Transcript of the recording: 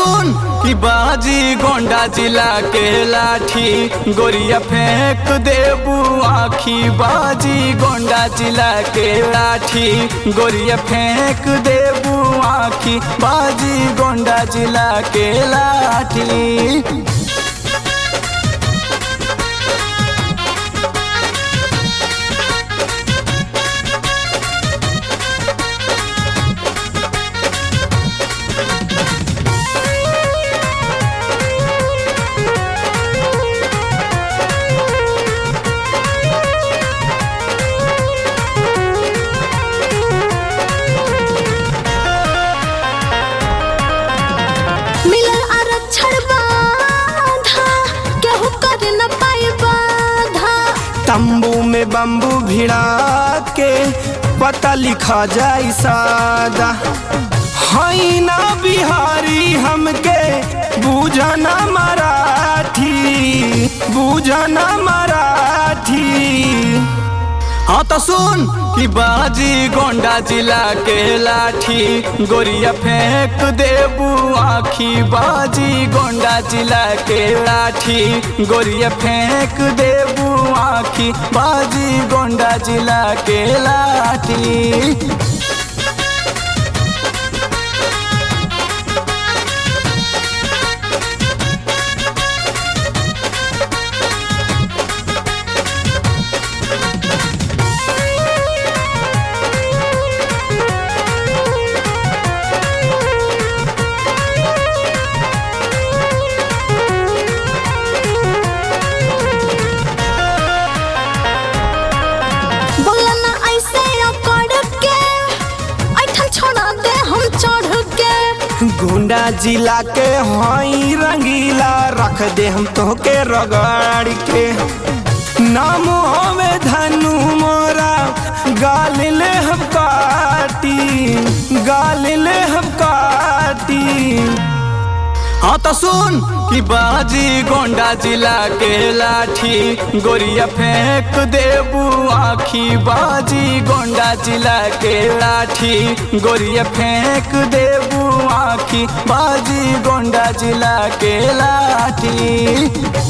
सुन कि बाजी गोंडा जिला के लाठी गोरिया फेंक देबू आखी बाजी गोंडा जिला के लाठी गोरिया फेंक देबू आखी बाजी गोंडा जिला के लाठी मिलल आरक्षण बाधा केहू कर न पाई बाधा तंबू में बम्बू भिड़ा के पता लिखा जाई सादा हई ना बिहारी हमके बूझना मराठी बूझना मराठी हाँ तो सुन कि बाजी गोंडा जिला के लाठी गोरिया फेंक देबू आखी बाजी गोंडा जिला के लाठी गोरिया फेंक देबू आखी बाजी गोंडा जिला के लाठी बोला ना ऐसे अकड़ के ऐठन छोड़ा दे हम चढ़ के गोंडा जिला के हई रंगीला रख दे हम तोहके रगड़ के नाम हमें धनु मोरा गाल ले हम काटी गाल ले हम काटी हाँ तो सुन कि बाजी गोंडा जिला के लाठी गोरिया फेंक देबू आखी बाजी गोंडा जिला के लाठी गोरिया फेंक देबू आखी बाजी गोंडा जिला के लाठी